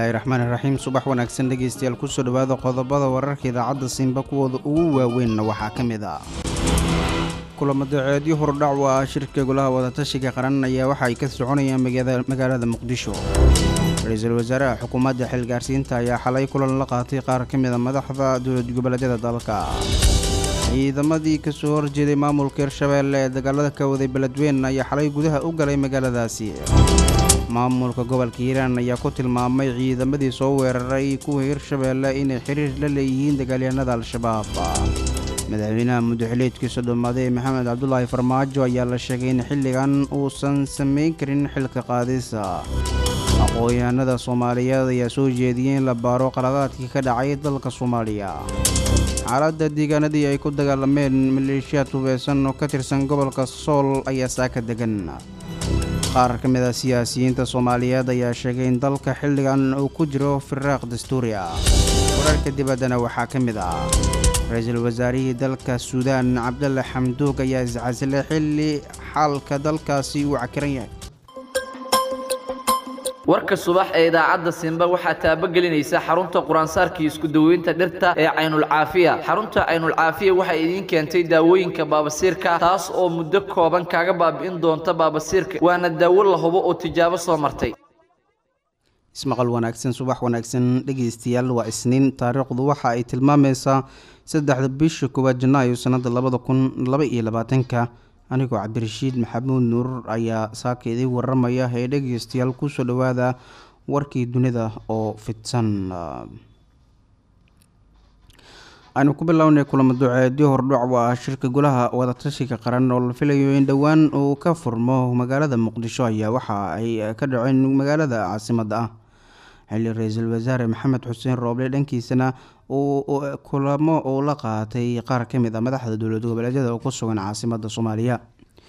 bismillaahi raxmaani raxiim subax wanaagsan dhegeystayaal kusoo dhowaada qodobada wararka idaacadda simba kuwooda ugu waaweynna waxaa ka mid ah kulamo daceedyo hordhac u ah shirka golaha wadatashiga qaran ayaa waxa ay ka soconayaan magaalada muqdisho ra-iisul wasaaraha xukuumadda xilgaarsiinta ayaa xalay kulan la qaatay qaar ka mida madaxda dowlad goboleedyada dalka ciidamadii kasoo horjeeday maamulka hirshabeelle ee dagaalada ka waday beledweyn ayaa xalay gudaha u galay magaaladaasi maamulka gobolka hiiraan ayaa ku tilmaamay ciidamadii soo weeraray kuwa hirshabeelle inay xiriir la leeyihiin dagaalyahanada al-shabaab madaxweynaha muddaxileedkiisa dhammaaday maxamed cabdulaahi farmaajo ayaa la sheegay in xilligan uusan samayn karin xilka qaadisa aqoon-yahanada soomaaliyeed ayaa soo jeediyey in la baaro qaladaadkii ka dhacay dalka soomaaliya xaaladda deegaanadii ay ku dagaalameen maleeshiyaad hubeysan oo ka tirsan gobolka sool ayaa saaka degan qaar ka mid a siyaasiyiinta soomaaliyeed ayaa sheegay in dalka xilligan uu ku jiro firaaq dastuuri ah wararka dibaddana waxaa ka mid ah ra-iisul wasaarihii dalka suudaan cabdalle xamduug ayaa iscasilay xilli xaalka dalkaasi uu cakiran yahay warka subax ee idaacadda simba waxaa taabagelinaysa xarunta quraansaarkii isku daweynta dhirta ee caynulcaafiya xarunta caynulcaafiya waxay idiin keentay daawooyinka baabasiirka taas oo muddo kooban kaaga baabi'in doonta baabasiirka waana daawo la hubo oo tijaabo soo martay ismaqal wanaagsan subax wanaagsan dhegeystayaal waa isniin taariikhdu waxa ay tilmaamaysaa saddexda bisha koowaad janaayo sanada labada kun laba iyo labaatanka anigoo cabdirashiid maxamuud nuur ayaa saaka idiin waramaya ee dhegeystayaal kusoo dhowaada warkii dunida oo fidsan aynu ku bilownay kulamo duceedyo hordhac u ah shirka golaha wadatashiga qaran oo la filayo in dhowaan uu ka furmo magaalada muqdisho ayaa waxa ay ka dhaceen magaalada caasimada ah xilli ra-iisul wasaare maxamed xuseen rooble dhankiisana uu kulamo uu la qaatay qaar ka mid a madaxda dowlad goboleedyada oo ku sugan caasimada soomaaliya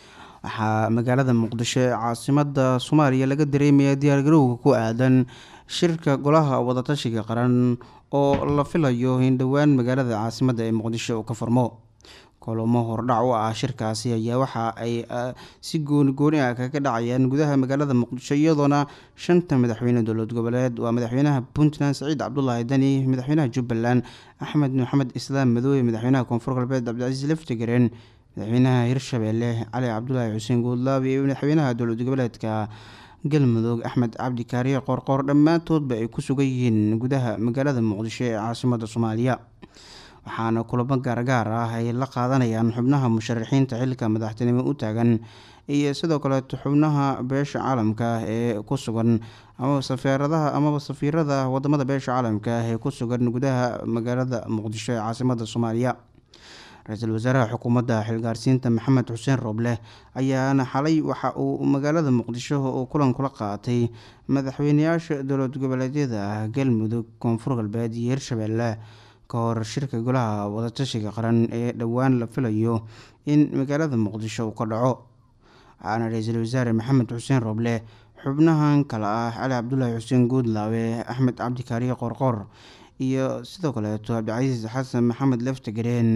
waxaa magaalada muqdisho ee caasimada soomaaliya laga dareemaya diyaargarowga ku aadan shirka golaha wadatashiga qaran oo la filayo in dhowaan magaalada caasimada ee muqdisho uu ka furmo kulamo hordhac u ah shirkaasi ayaa waxa ay si gooni gooni ah kaga dhacayaan gudaha magaalada muqdisho iyadoona shanta madaxweyne dowlad goboleed waa madaxweynaha puntland saciid cabdulaahi dani madaxweynaha jubbaland axmed maxamed islaam madoobe madaxweynaha koonfur galbeed cabdicasiis laftigaren madaxweynaha hirshabeelle cali cabdulaahi xuseen guudlaab iyo madaxweynaha dowlad goboleedka galmudug axmed cabdi kaariye qoorqoor dhammaantoodba ay ku sugan yihiin gudaha magaalada muqdisho ee caasimada soomaaliya waxaana kulamo gaargaar ah ay la qaadanayaan xubnaha musharaxiinta xilka madaxtinimo u taagan iyo sidoo kaleeto xubnaha beesha caalamka ee ku sugan amaba safaaradaha amaba safiirada wadamada beesha caalamka ee ku sugan gudaha magaalada muqdisho ee caasimada soomaaliya ra-iisul wasaaraha xukuumadda xilgaarsiinta maxamed xuseen rooble ayaana xalay waxa uu magaalada muqdisho uu kulan kula qaatay madaxweyneyaasha dowlad goboleedyada galmudug koonfur galbeed iyo hirshabeelle ka hor shirka golaha wadatashiga qaran ee dhowaan la filayo in magaalada muqdisho uu ka dhaco waxaana ra-iisul wasaare maxamed xuseen rooble xubnahan kale ah cali cabdulaahi xuseen guudlaawe axmed cabdikaariye qoorqoor iyo sidoo kaleeto cabdicasiis xasan maxamed leftagareen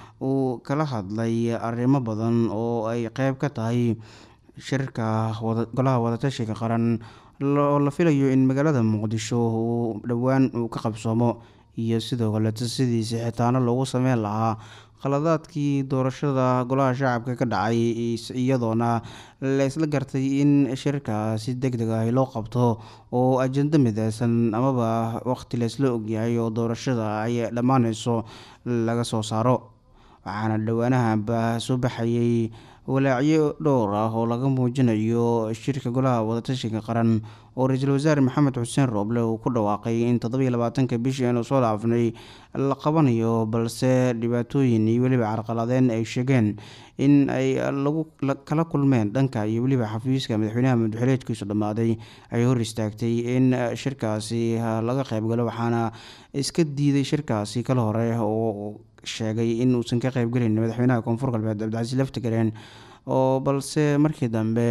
uu kala hadlay arrimo badan oo ay qeyb ka tahay shirka golaha wadatashiga qaran oo la filayo in magaalada muqdisho uu dhowaan uu ka qabsoomo iyo sidoo kaleeto sidii sixitaano loogu sameyn lahaa khaladaadkii doorashada golaha shacabka ka dhacay iyadoona la isla gartay in shirkaasi deg deg ah loo qabto oo ajando mideysan amaba waqti laysla ogyahay oo doorashada ay dhammaaneyso laga soo saaro waxaana dhowaanahanba soo baxayay walaacyo dhowr ah oo laga muujinayo shirka golaha wadatashiga qaran oo ra-iisul wasaare maxamed xuseen rooble uu ku dhawaaqay in toddobiyo labaatanka bishii aynu soo dhaafnay la qabanayo balse dhibaatooyin iyo weliba carqaladeen ay sheegeen in ay lagu kala kulmeen dhanka iyo weliba xafiiska madaxweynaha madaxweyneedkiisu dhammaaday ay hor istaagtay in shirkaasi laga qeybgalo waxaana iska diiday shirkaasi kala hore oo sheegay in uusan ka qeybgelin madaxweynaha koonfur galbeed cabdicasiis laftigareen oo balse markii dambe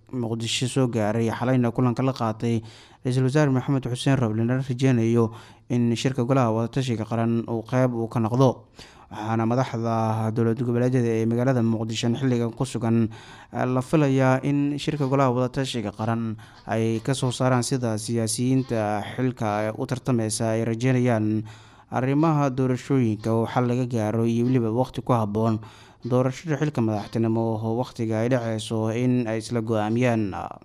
muqdisho soo gaaray xalayna kulanka la qaatay ra-iisul wasaare maxamed xuseen roble la rajeynayo in shirka golaha wadatashiga qaran uu qeyb uu ka noqdo waxaana madaxda dowlad goboleedyada ee magaalada muqdisho xilligan ku sugan la filayaa in shirka golaha wadatashiga qaran ay kasoo saaraan sida siyaasiyiinta xilka u tartameysa ay rajeynayaan arrimaha doorashooyinka oo xal laga gaaro iyo weliba waqti ku habboon doorashada xilka madaxtinimo oo waqtiga ay dhaceyso in ay isla go-aamiyaan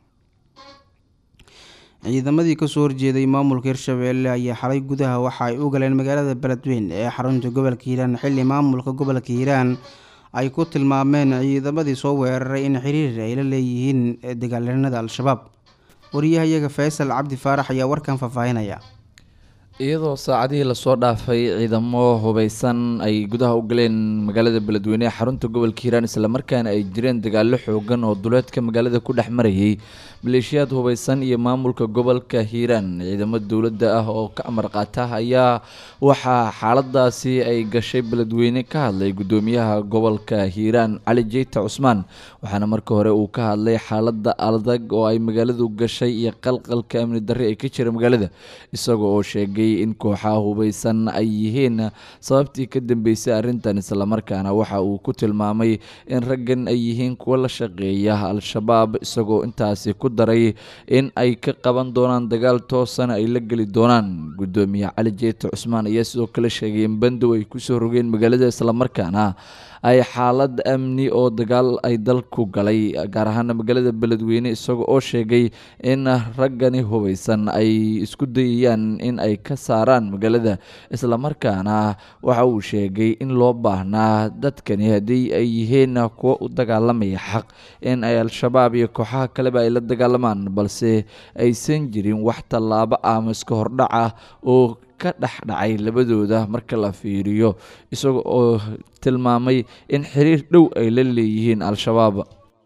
ciidamadii kasoo horjeeday maamulka hirshabeelle ayaa xalay gudaha waxa ay u galeen magaalada beledweyn ee xarunta gobolka hiiraan xilli maamulka gobolka hiiraan ay ku tilmaameen ciidamadii soo weeraray in xiriir ay la leeyihiin dagaalanada al-shabaab wariyahayaga faysal cabdi faarax ayaa warkan faahfaahinaya iyadoo saacadihii lasoo dhaafay ciidamo hubeysan ay gudaha u galeen magaalada beledweyne ee xarunta gobolka hiiraan islamarkaana ay jireen dagaalo xoogan oo duleedka magaalada ku dhex marayay maleeshiyaad hubeysan iyo maamulka gobolka hiiraan ciidamo dowladda ah oo ka amar qaata ayaa waxaa xaaladaasi ay gashay beledweyne ka hadlay gudoomiyaha gobolka hiiraan cali jeyta cusmaan waxaana marka hore uu ka hadlay xaalada adag oo ay magaaladu gashay iyo qalqalka amni darri ay ka jira magaalada isagoo oo sheegay in kooxaha hubeysan ay yihiin sababtii ka dambeysay arrintan islamarkaana waxa uu ku tilmaamay in raggan ay yihiin kuwo la shaqeeya al-shabaab isagoo intaasi ku daray in ay ka qaban doonaan dagaal toosana ay la geli doonaan gudoomiye cali jeeta cusmaan ayaa sidoo kale sheegay in bandow ay kusoo rogeen magaalada islamarkaana ay xaalad amni oo dagaal ay dalku galay gaar ahaana magaalada beledweyne isaga oo sheegay in raggani hubeysan ay isku dayayaan in ay ka saaraan magaalada islamarkaana waxa uu sheegay in loo baahnaa dadkani haddii ay yihiin kuwo u dagaalamaya xaq in ay al-shabaab iyo kooxaha kaleba ay la dagaalamaan balse aysan jirin wax tallaabo ama iska hordhac ah oo ka dhexdhacay labadooda marka la fiiriyo isaga oo tilmaamay in xiriir dhow ay la leeyihiin al-shabaab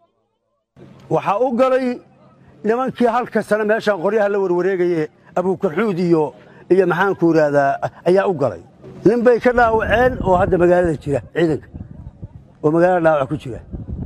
waxaa u galay nimankii halka sane meeshaan qoryaha la warwareegaye abuukarxuud iyo iyo maxaanku idhaahdaa ayaa u galay nin bay ka dhaawaceen oo hadda magaalada jira ciidanka oo magaalada dhaawac ku jira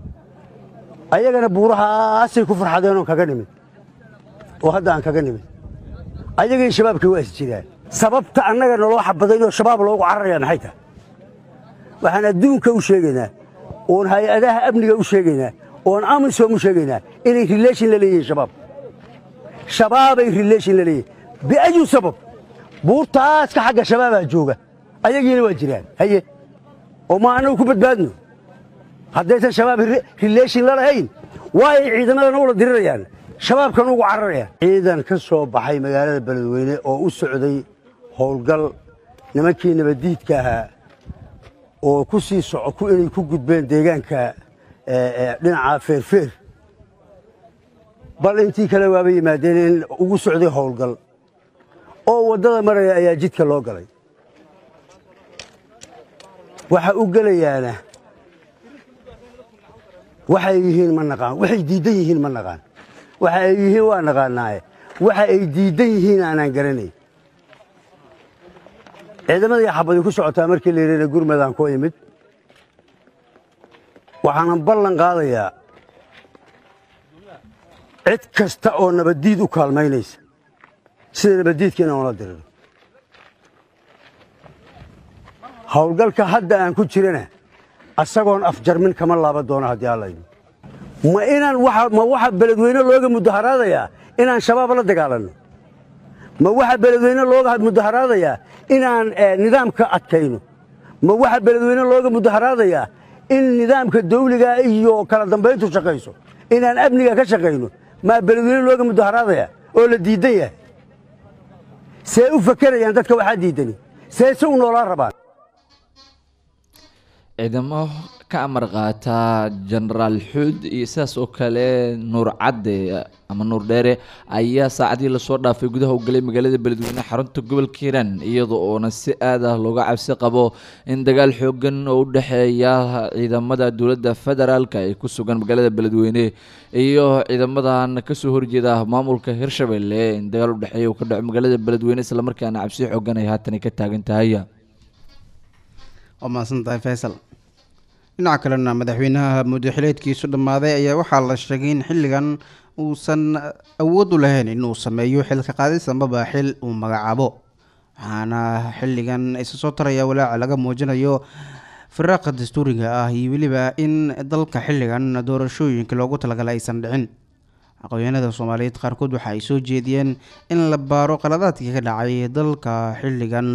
ayagana buurahaasay ku farxadeenoo kaga nimid oo hadda aan kaga nimid ayagii shabaabkii waa is jiraan sababta annaga naloo xabadaynoo shabaab loogu cararaya maxay tahay waxaan adduunka u sheegaynaa oon hay-adaha amniga u sheegaynaa oon amisom u sheegaynaa inay rileeshin la leeyihiin shabaab shabaabay rileeshin la leeyihin biayu sabab buurtaaska xagga shabaabaa jooga ayagiina waa jiraan haye oo ma annagu ku badbaadno haddaysan shabaab rileeshin la lahayn waa ay ciidamadana ula dirirayaan shabaabkan ugu cararayaan ciidan ka soo baxay magaalada beledweyne oo u socday howlgal nimankii nabaddiidka ahaa oo ku sii soco inay ku gudbeen deegaanka dhinaca feerfeer bal intii kale waaba yimaadeen in ugu socday howlgal oo waddada maraya ayaa jidka loo galay waxa u gelayaana waxay yihiin ma naqaan waxay diiddan yihiin ma naqaan waxa ay yihiin waa naqaanaaye waxa ay diiddan yihiin aanaan garanayn ciidamadii xabadi ku socotaa markii la yidhahna gurmadaan ku imid waxaanan ballan qaadayaa cid kasta oo nabaddiid u kaalmaynaysa sida nabaddiidka inaan ula diriro howlgalka hadda aan ku jirana asagoon afjarmin kama laaban doono haddii allayno ma inaan ma waxa beledweyne looga mudaharaadayaa inaan shabaab la dagaalanno ma waxa beledweyne looga mudaharaadayaa inaan nidaamka adkayno ma waxa beledweyne looga mudaharaadayaa in nidaamka dawliga iyo kala dambayntu shaqayso inaan amniga ka shaqayno maa beledweyne looga mudaharaadayaa oo la diiddan yahay see u fakerayaan dadka waxaa diiddani see se u noolaan rabaan ciidamo ka amar qaata jenaraal xuud iyo sidaas oo kale nuur cadde ama nuur dheere ayaa saacadii lasoo dhaafay gudaha u galay magaalada beledweyne xarunta gobolka hiiraan iyada oona si aad ah looga cabsi qabo in dagaal xoogan oo u dhexeeya ciidamada dowladda federaalka ee ku sugan magaalada beledweyne iyo ciidamadan kasoo horjeeda maamulka hirshabelle in dagaal u dhexeeya uu ka dhaco magaalada beledweyne islamarkaana cabsi xoogan ay haatan ka taagan tahay waa mahadsantahay faysal dhinaca kalena madaxweynaha muddaxileedkiisu dhammaaday ayaa waxaa la sheegay in xilligan uusan awood u lahayn inuu sameeyo xilka qaadis amaba xil uu magacaabo waxaana xilligan isa soo taraya walaaca laga muujinayo firaaqa dastuuriga ah iyo weliba in dalka xilligan doorashooyinka loogu talagalay aysan dhicin aqoonyahanada soomaaliyeed qaarkood waxa ay soo jeediyeen in la baaro qaladaadkii ka dhacay dalka xilligan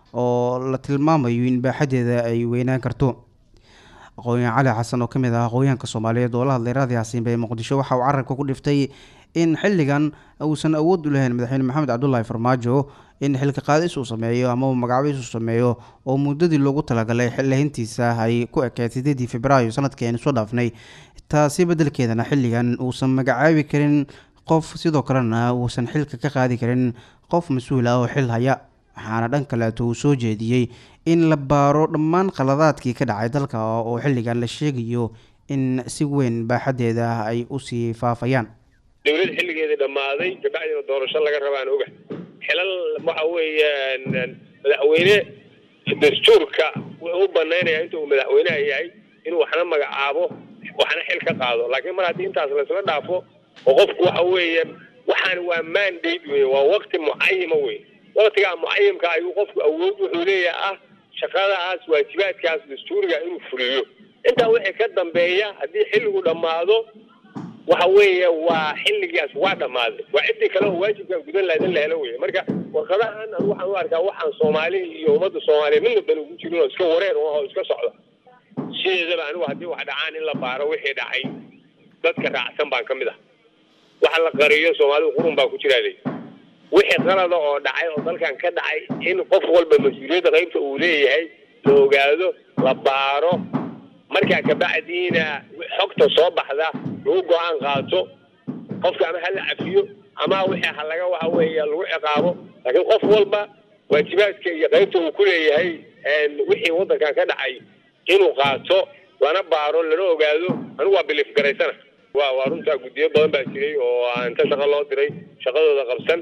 oo la tilmaamayo in baaxadeeda ay weynaan karto aqoonyahan cali xasan oo kamid ah aqoonyahanka soomaaliyeed oo la hadlay raadi xasiinba ee muqdisho waxa uu carabka ku dhiftay in xilligan uusan awood u lahayn madaxweyne maxamed cabdulaahi farmaajo in xilka qaadis uu sameeyo ama uu magacabiis uu sameeyo oo muddadii loogu talagalay xillihintiisa ay ku ekeed sideedii februaayo sanadkii aynu soo dhaafnay taasi beddelkeedana xilligan uusan magacaabi karin qof sidoo kalena uusan xilka ka qaadi karin qof mas-uul ah oo xil haya waxaana dhan kaleeto uu soo jeediyey in la baaro dhammaan qaladaadkii ka dhacay dalka oo xilligan la sheegayo in si weyn baaxadeeda ay usii faafayaan dowlad xilligeedii dhammaaday kabacdina doorasho laga rabaan oga xilal waxa weeyaan madaxweyne dastuurka wuxuu u banaynaya inta uu madaxweyneha yahay inuu waxna magacaabo waxna xil ka qaado laakiin mar haddii intaas laysla dhaafo oo qofku waxa weeye waxaan waa mandate wey waa waqti mucayima wey waqtigaa mucayimka ayuu qofku awood wuxuu leeyahay ah shaqadaas waajibaadkaas dastuuriga inuu fuliyo intaa wixii ka dambeeya haddii xilligu dhammaado waxa weeye waa xilligaas waa dhammaaday waa ciddii kale oo waajibkan gudan lahayd in la helo weye marka warqadahan anu waxaan u arkaa waxaan soomaali iyo ummadda soomaaliya midna dan ugu jirin oo iska wareer oo iska socda sideedaba anigu haddii wax dhacaan in la baaro wixii dhacay dadka raacsan baan ka mid ah waxa la qariyo soomaalidu qurun baa ku jiraaday wixii qalada oo dhacay oo dalkan ka dhacay in qof walba mas-uuliyadda qaybta uu leeyahay la ogaado la baaro markaa kabacdiina xogta soo baxda lagu go-aan qaato qofka ama hala cafiyo ama wixii ha laga waxa weeye lagu ciqaabo laakiin qof walba waajibaadka iyo qaybta uu ku leeyahay wixii waddankan ka dhacay inuu qaato lana baaro lana ogaado anigu waa biliif garaysana wa waa runtaa guddiyo badan baa jiray oo inta shaqo loo diray shaqadooda qabsan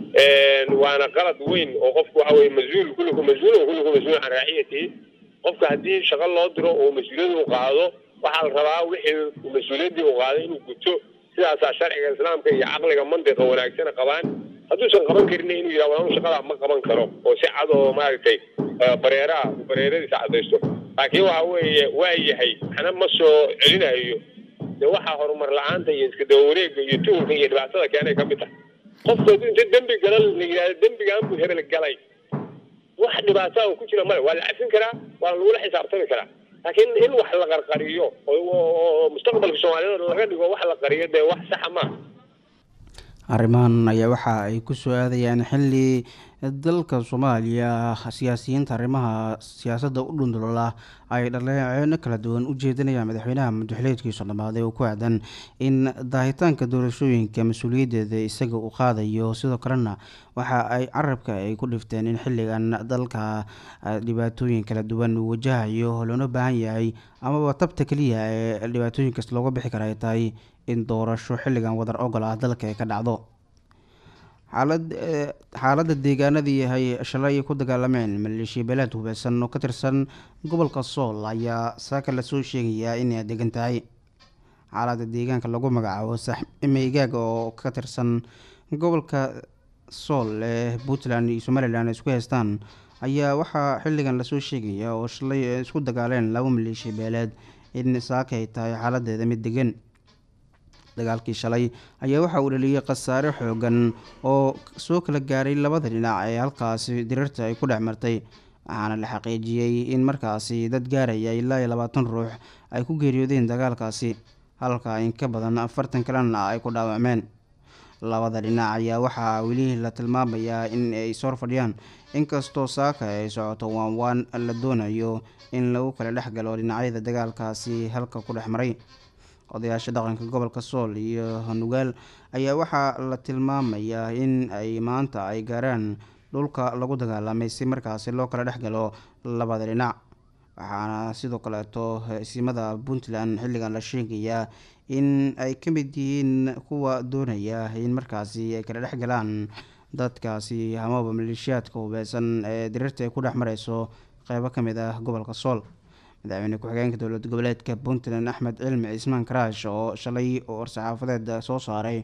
waana qalad weyn oo qofku waxa weye mas-uul kulliku mas-uul oo kulliku mas-uul can raaciyatihi qofka haddii shaqo loo diro oo mas-uuliyad uu qaado waxaa la rabaa wixii mas-uuliyaddii uu qaaday inuu guto sidaasaa sharciga islaamka iyo caqliga mantiqa wanaagsana qabaan hadduusan qaban karin inuu yidhaha walaanu shaqadaa ma qaban karo oo si cad oo maaragtay bareeraha uu bareeradiisa caddaysto laakiin waxa weeye waa yahay waxna ma soo celinayo dee waxaa horumar la-aanta iyo iska daba wareega iyo tuhulka iyo dhibaatada keenay ka mid tahay qofku hadduu inta dembi gala la yidhahdo dembigaan buu hebel galay wax dhibaataa oo ku jira male waa la cafin karaa waa lagula xisaabtami karaa laakiin in wax la qarqariyo oo mustaqbalka soomaaliyeed laga dhigo wax la qariyo dee wax saxa maaha arrimahan ayaa waxa ay ku soo aadayaan xilli dalka soomaaliya siyaasiyiinta arrimaha siyaasadda u dhundulala ay dhaleeceeno kala duwan u jeedinayaan madaxweynaha madaxweyneedkiisu dhammaaday oo ku aadan in daahitaanka doorashooyinka mas-uuliyaddeeda isaga uu qaadayo sidoo kalena waxa ay carabka ay ku dhifteen in xilligan dalka dhibaatooyin kala duwan uu wajahayo loona baahan yahay amaba tabta keliya ee dhibaatooyinkaas looga bixi kara ay tahay in doorasho xilligan wadar ogol ah dalka ay ka dhacdo xaalad xaaladda deegaanadii ay shalay ku dagaalameen maleeshiya beelaad hubeysan oo ka tirsan gobolka sool ayaa saaka lasoo sheegayaa inay degan tahay xaaladda deegaanka lagu magacaabo saxmeygaag oo ka tirsan gobolka sool ee puntland iyo somalilan ay isku haystaan ayaa waxaa xilligan lasoo sheegaya oo shalay isku dagaaleen laba maleeshiya beeleed in saaka ay tahay xaaladeeda mid degan dagaalkii shalay ayaa waxa uu dhaliyey khasaare xoogan oo soo kala gaaray labada dhinac ee halkaasi dirirta ay ku dhex martay waxaana la xaqiijiyey in markaasi dad gaaraya ilaa iyo labaatan ruux ay ku geeriyoodeen dagaalkaasi halka in ka badan afartan kalena ay ku dhaawacmeen labada dhinac ayaa waxaa weli la tilmaamayaa in ay soo fadhiyaan inkastoo saaka ay socoto waan waan la doonayo in lagu kala dhex galo dhinacyada dagaalkaasi halka ku dhex maray odayaasha dhaqanka gobolka sool iyo nugaal ayaa waxaa la tilmaamayaa in ay maanta ay gaaraan dhulka lagu dagaalamay si markaasi loo kala dhex galo labada dhinac waxaana sidoo kaleeto simada puntland xilligan la sheegayaa in ay ka mid yihiin kuwa doonaya in markaasi ay kala dhex galaan dadkaasi amaba maleeshiyaadka hubeysan ee diriirta ay ku dhex mareyso qeybo ka mid ah gobolka sool madaxweyne ku-xigeenka dowlad goboleedka puntland axmed cilmi cismaan karaash oo shalay oo war-saxaafadeed soo saaray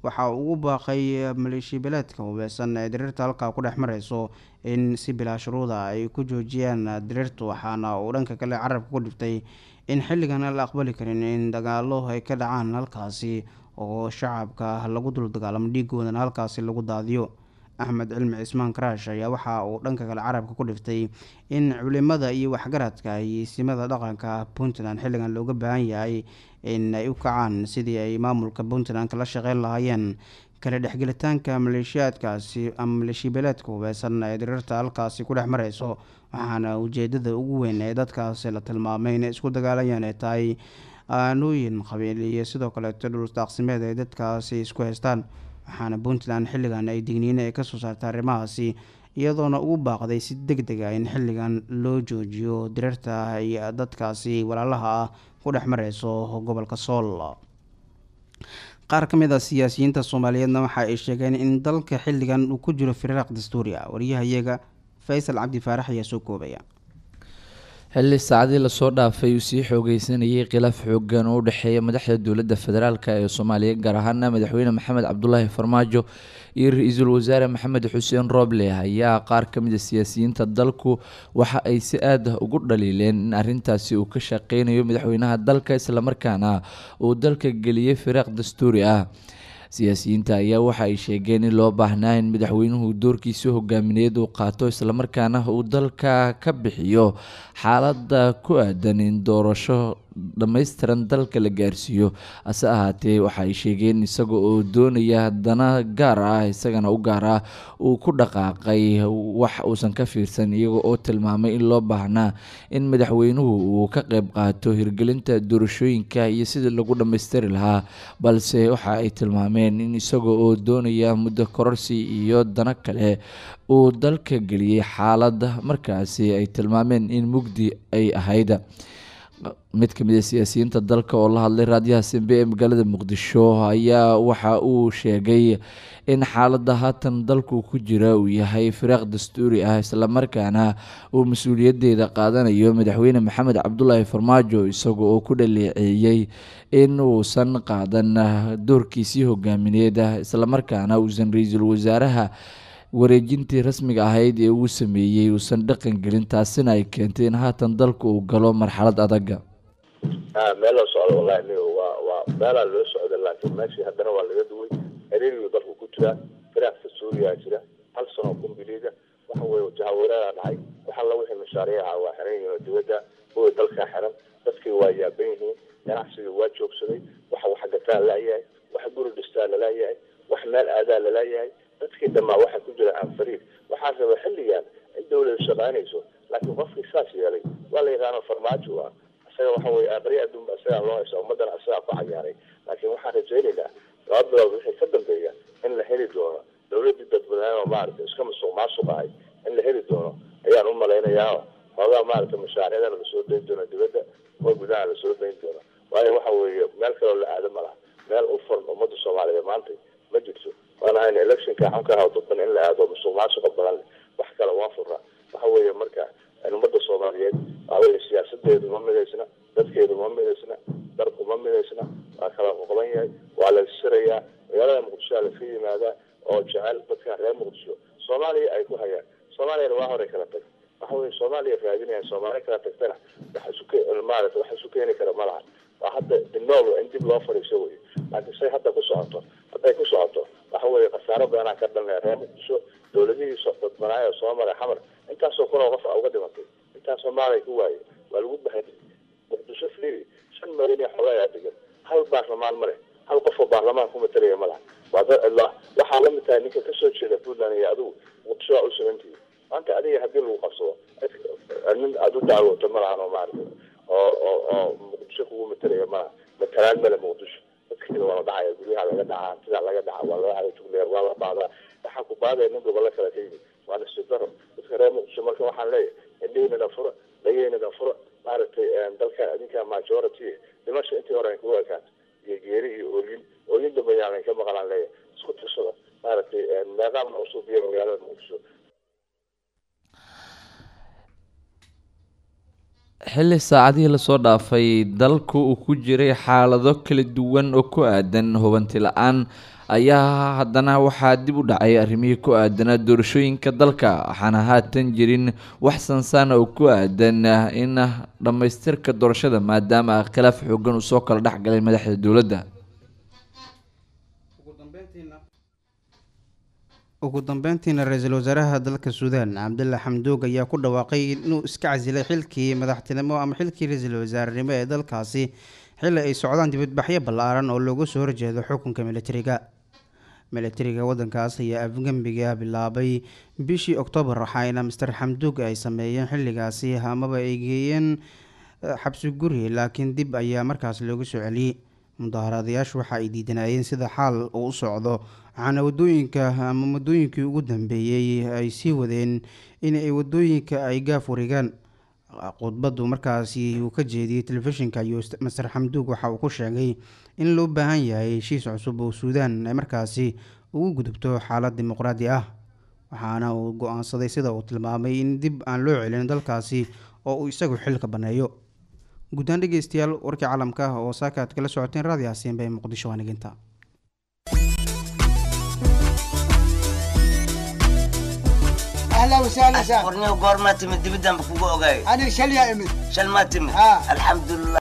waxa uu ugu baaqay maleeshiya beeleedka hubeysan ee diriirta halkaa ku dhex mareyso in si bilaa shuruuda ay ku joojiyaan diriirta waxaana uu dhanka kale carabka ku dhiftay in xilligan aan la aqbali karin in dagaalo ay ka dhacaan halkaasi oo shacabka lagu dul dagaalamo dhiigoodana halkaasi lagu daadiyo axmed cilmi cismaan karaash ayaa waxa uu dhanka kale carabka ku dhiftay in culimada iyo waxgaradka iyo isimada dhaqanka puntland xilligan looga baahan yahay in ay u kacaan sidii ay maamulka puntland kala shaqeyn lahaayeen kala dhexgelitaanka maleeshiyaadkaasi ama maleeshiyabeeleedka hubeysan ee diriirta halkaasi ku dhex mareyso waxaana ujeedada ugu weyn ee dadkaasi la tilmaamay inay isku dagaalayaan ay tahay aanooyin qabiil iyo sidoo kaleeto dhuldaaqsimeed ay dadkaasi isku haystaan waxaana puntland xilligan ay digniine ay kasoo saartay arrimahaasi iyadoona ugu baaqday si deg deg ah in xilligan loo joojiyo diriirta iyo dadkaasi walaalaha ah ku dhex mareyso gobolka sool qaar ka mid a siyaasiyiinta soomaaliyeedna waxa ay sheegeen in dalka xilligan uu ku jiro firaaq dastuuri ah waryahayaga faysal cabdi faarax ayaa soo koobaya xilli saacadii lasoo dhaafay uu sii xoogeysanayay khilaaf xoogan oo u dhexeeya madaxda dowladda federaalk ee soomaaliya gaar ahaana madaxweyne maxamed cabdulaahi farmaajo iyo ra-iisul wasaare maxamed xuseen rooble ayaa qaar ka mid a siyaasiyiinta dalku waxa ay si aad ah ugu dhaliileen in arintaasi uu ka shaqeynayo madaxweynaha dalka islamarkaana uu dalka geliyey firaaq dastuuri ah siyaasiyiinta ayaa waxa ay sheegeen in loo baahnaa in madaxweynuhu doorkiisa hogaamineed uu qaato islamarkaana uu dalka ka bixiyo xaalada ku aadan in doorasho dhammaystiran dalka la gaarsiiyo hase ahaatee waxa ay sheegeen isaga oo doonaya dana gaar ah isagana u gaar ah uu ku dhaqaaqay wax uusan ka fiirsan iyaga oo tilmaamay in loo baahnaa in madaxweynuhu uu ka qeyb qaato hirgelinta doorashooyinka iyo sidii lagu dhammaystiri lahaa balse waxa ay tilmaameen in isaga oo doonaya muddo kororsi iyo dano kale uu dalka geliyey xaalada markaasi ay tilmaameen in mugdi ay ahayd mid ka mid a siyaasiyiinta dalka oo la hadlay raadiyaha simbe ee magaalada muqdisho ayaa waxa uu sheegay in xaalada haatan dalku ku jira uu yahay firaaq dastuuri ah islamarkaana uu mas-uuliyadeeda qaadanayo madaxweyne maxamed cabdulaahi farmaajo isaga oo ku dhaleeceeyey in uusan qaadan doorkiisii hogaamineed islamarkaana uusan ra-iisul wasaaraha wareejintii rasmiga ahayd ee uu sameeyey uusan dhaqan gelin taasina ay keentay in haatan dalku uu galo marxalad adaga meel loo socdo wallahi nigo waa waa meelaa loo socda laakiin meeshii haddana waa laga duway xiriirigu dalku ku jiraa firaaqka suuriyaa jira hal sano kumbiliga waxa weye jahawareeraa dhacay wax alla wixii mashaariica waa xiran yihiin oo dibadda kuwa dalkaa xiran dadkii waa yaaban yihiin ganacsigii waa joogsaday waxa wax gataa lalayahay wax guri dhistaa lalayahay wax meel aadaa lalayahay dadkii dhammaa waxaa ku jira anfariid waxaa raba xilligan in dawlada shaqaynayso laakiin qofkii saas yeelay waa la yaqaano farmaajo ah isaga waxa weye aqri adduunba isagaa loo haysa ummadana isagaa ku cayaaray laakiin waxaan rajaynaynaa laba bilood wixii ka dambeeya in la heli doono dawladii dadweynaha oo maaragtay iska musuq maasuq ahay in la heli doono ayaan u malaynayaa hoogaa maaragtay mashaariicdana lasoo dayn doono dibadda oo gudaha lasoo dayn doono waayo waxa weeye meel kaloo la aado ma laha meel u furan ummadda soomaaliyeed maanta ma jirto waan ahayn electionka xunka ahaa dadban in la aado musuq maasuqa badan leh wax kale waa furra waxa weeye marka ummadda soomaaliyeed waaweye siyaasadeedu ma midaysna dadkeedu ma midaysna dalku ma midaysna waa kala qoqban yahay waa la sirayaa magaalada muqdisho laska yimaadaa oo jecel dadka reer muqdisho soomaaliya ay ku hayaan soomaaliyana waa hore kala tag waxa weye soomaaliya raadinayaan soomaali kala tagtana wax isu maarata wax isu keeni kara ma laha waa hadda inool in dib loo fadhiiso wey laakiin say hadda ku socoto hadday ku socoto waxa weeye khasaaro badanaa ka dhalnaya reer muqdisho dawladihii dadbanaayo soo maray xamar intaasoo kunoo qof a uga dhimatay intaas soomaaliya ku waaye waa lagu bahay muqdisho fiiri shan malyan iyo xoogaa degan hal baarlamaan ma leh hal qofoo baarlamaan ku matalaya ma laha waa dad cidlo ah waxaa la mid tahay ninka kasoo jeeda puntland iyo adigu muqdisho waa u sabantihi maanta adiga haddii lagu qabsado nin aada u dacwooto ma lahan oo maarata oo oo oo muqdisho kugu matalaya malaha matalaan male muqdisho dadkeeda waa la dhacaya guryaha laga dhacaa hantidaa laga dhaca waa laga hada jugleer waa la baadaa waxaa ku baadaya nin gobollo kale ka yimid waa nasidaro dadka reer muqdisho marka waxaan leeyahay indhihiinana fura dhagihiinana fura maaragtay dalka adinka majority dhimasha intii hore kugu ekaato iyo geeri iyo oolin oolin dambe yaalan ka maqlaan leeyahay isku tirsada maaragtay meeqaamna usuubiya magaalada muqdisho xilli saacadihii lasoo dhaafay dalku uu ku jiray xaalado kala duwan oo ku aadan hubanti la-aan ayaa haddana waxaa dib u dhacay arrimihii ku aadanaa doorashooyinka dalka waxaana haatan jirin wax sansaana oo ku aadan in dhammaystirka doorashada maadaama khilaaf xoogan uu soo kala dhexgalay madaxda dowladda ugu dambeyntiina ra-iisul wasaaraha dalka suudaan cabdulla xamduug ayaa ku dhawaaqay inuu iska casilay xilkii madaxtinimo ama xilkii ra-iisul wasaarenimo ee dalkaasi xilli ay socdaan dibadbaxyo ballaaran oo loogu soo horjeedo xukunka militariga militariga waddankaas ayaa afgembiga bilaabay bishii oktoobar waxaana master xamduug ay sameeyeen xilligaasi amaba ay geeyeen xabsi guri laakiin dib ayaa markaas loogu soo celiyey mudaharadayaashu waxa ay diidanayeen sida xaal uu u socdo waxaana wadooyinka ama waddooyinkii ugu dambeeyey ay sii wadeen in ay wadooyinka ay gaaf wareegaan khudbadu markaasi uu ka jeediyey telefishinka iyo master xamduug waxa uu ku sheegay in loo baahan yahay heshiis cusub oo suudaan ay markaasi ugu gudubto xaalad dimuqraadi ah waxaana uu go-aansaday sida uu tilmaamay in dib aan loo celin dalkaasi oo uu isagu xilka baneeyo guddaan dhegeystayaal warkii caalamka ah oo saaka aad kala socoteen raadi hasiin bay muqdisho waaniginta اهلا وسهلا سهلا warniyo goormaa timid dibidaan ba kugu ogaay انا شل يا امي shal maa timid Ah. alxamdulilah